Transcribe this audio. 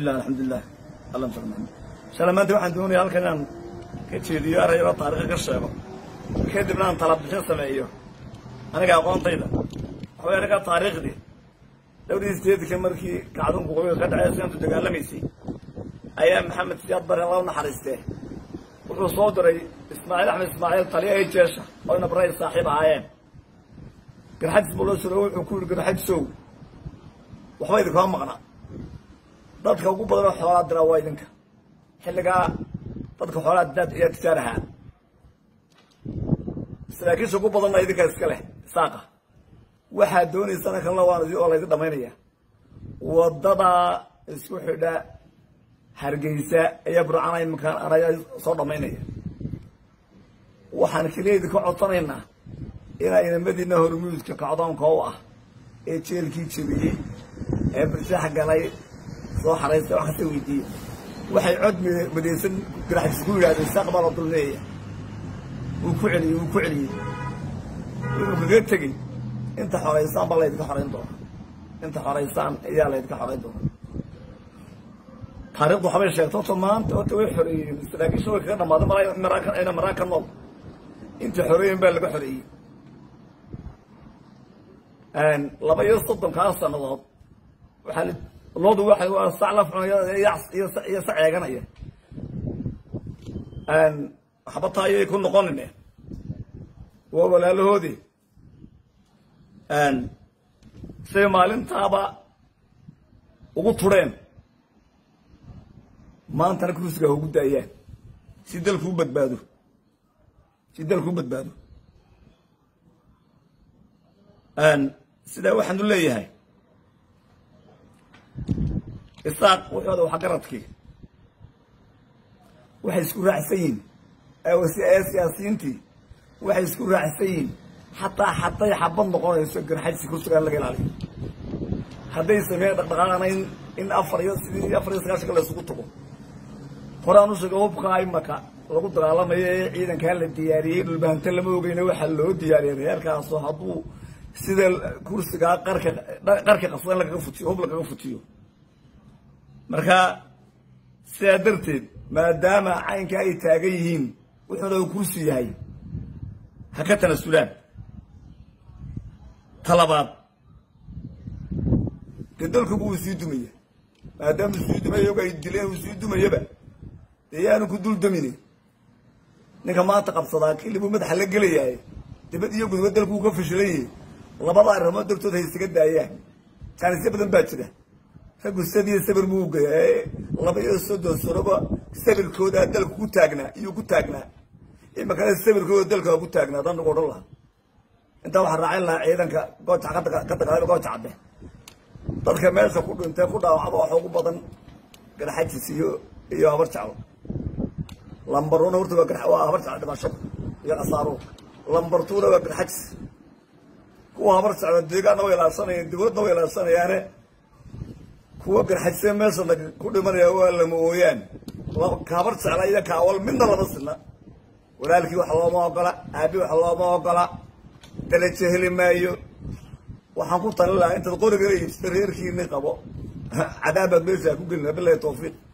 bismillah alxamdulilah alla farmaan shala maanta waxaan doonaya halkan inaan ka jeediyo arayaba taariikha ka sheego kadibna aan tala bixin sameeyo aniga aqoontayda waxaway aniga taariikhdii dhowrii sideedka markii kacdunku qobiga ka dhacay siantu dagaalamaysay ayaa maxamed siyaad bare alla u naxariistee wuxuu soo diray ismaaciil axmed ismaaciil taliya ay jeesha oo ina baray saaxiib ahaayeen garxadis buu la suro wuxuu ku yidhi garxadisow waxba idinkama maqna dadka ugu badan oo xoolaa diraa waa idinka xilligaa dadka xoolaa daad ayaa tijaar ahaa saraakiisha ugu badanna idinka iska leh saaqa waxaad doonaysana kalena waan oo laydin dhamaynaya waddadaa isku xidha hargeysa ayaa burcana iminkaan anaya soo dhamaynaya waxaan keliya idinka codsanaynaa inaa inamadiina hormuudka kacdoonka u ah ee jeelkii jebiyey ee birshaax galay soo xaraysta wax kasta weydiiye waxay cod madeysan garaxdiis ku yidhahdeen saaq baa la dulmeeya wuu ku celiyey wuu ku celiyey inuu kaga tegey inta xoraysaan baa laydinka xorayn doona inta xoraysaan ayaa laydinka xorayn doona taarikhdu waxbay sheegta horta maanta horta way xoreeyeen saraakiisha way kaga dhamaaday mara maraakan ayna maraan ka nool intii xoreeyen baa laga xoreeyey laba iyo soddonkaa sannadood waxaa loodu waxa waa sac la cunaya iyo sac eeganaya waxba taa ayay ku noqonine waa walaalahoodii siday maalintaaba ugu tureen maantana kursiga ha ugu daayaan si dalku u badbaado si dalku u badbaado sidaa waxaanu leeyahay isaaq wuxooda waxa garadkii waxay isku raacsan yihin ee siyaasiyiintii waxay isku raacsan yihin xataa hadday xabad noqonayso garxajsi kursiga in laga ilaaliyo hadday sameeyan dhaqdhaqaaqana in in afar iyo sidii afar iyo sagaashanka la isugu tago horaan u sheega hubkaa imaka lagu dagaalamayo ee ciidankaa la diyaariyey dhulbahante lama ogeyna waxaa loo diyaariyay reerkaasoo hadduu sida kursigaa qarka qarka qabsada in lagaga futiyo hub lagaga futiyo marka sidaa darteed maadaama caynka ay taagan yihiin wuxuuna uu kursi yahay ha ka tanasulaan talabaad dee dalkuba uu sii dumaya maadaama uu sii dumaya og ay dileen uu sii dumayaba dee yaanu ku dul damine ninka maanta qabsadaa kilibuu madaxa la gelayahay dibad iyo gudba dalku uu ka fashilan yahay labada arrimood dartood hay isaga daayaan jaanisyo badan baa jira raggu sadiyo sabir buu geeya laba iyo soddon sanoba sabirkoodaa dalka ku taagnaa iyuu ku taagnaa imakana sabirkooda dalka ku taagnaa dan nagu odhan lahaa intaa waxaa raacin lahaa ciidanka gooja ka dagaalama gooja cadde dadka meesha ku dhintay ku dhaawacda waxa ugu badan garxajis iyo iyo habar jeclo lambaruna horta waa waa habar jeclo dhimashada iyo khasaaro lambartuuna waa garxajis kuwa habar jeclo deegaanna way ilaashanayaan dawladna way ilaashanayaane kuwa garxajisee meesha ku dhimanaya waa lama ooyaan kahabar jecla iyo kaawal midna lama sina walaalkii wax looma ogola aabi wax looma ogola dalaje heli maayo waxaan ku talin lahaa intaad qoriga iibsata reerkiini qabo cadaabaad meeshaa ku gelina bilahi tawfiiq